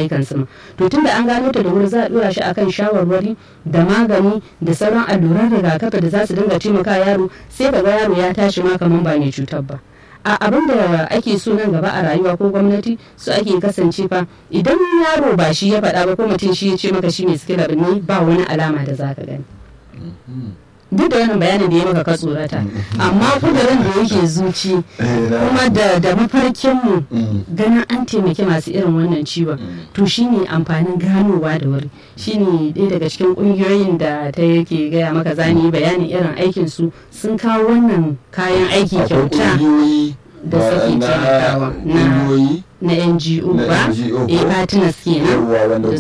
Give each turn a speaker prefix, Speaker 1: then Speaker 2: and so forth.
Speaker 1: aikansu ma to tunda an gano ta da wuri za a dora shi akan shawarwari da magani da sauran alluran rigakafi da za su dinga taimaka yaro sai ka ga yaro ya tashi ma kaman ba mai cutar ba a abin da ake so nan gaba a rayuwa ko gwamnati su ake kasance fa idan yaro ba shi ya faɗa ba ko mutum shi ya ce maka shi mai sikila ne ba wani alama da zaka gani duk da wannan bayanin da ya maka ka tsorata amma kudurin da yake zuci kuma da da mafarkinmu ganin an taimaki masu irin wannan ciwon to shine amfanin ganowa da wuri shine ɗaya daga cikin ƙungiyoyin da ta yake gaya maka zani bayanin irin aikin su sun kawo wannan kayan aiki kyauta da suke taimakawa na na NGO ba eh partners kenan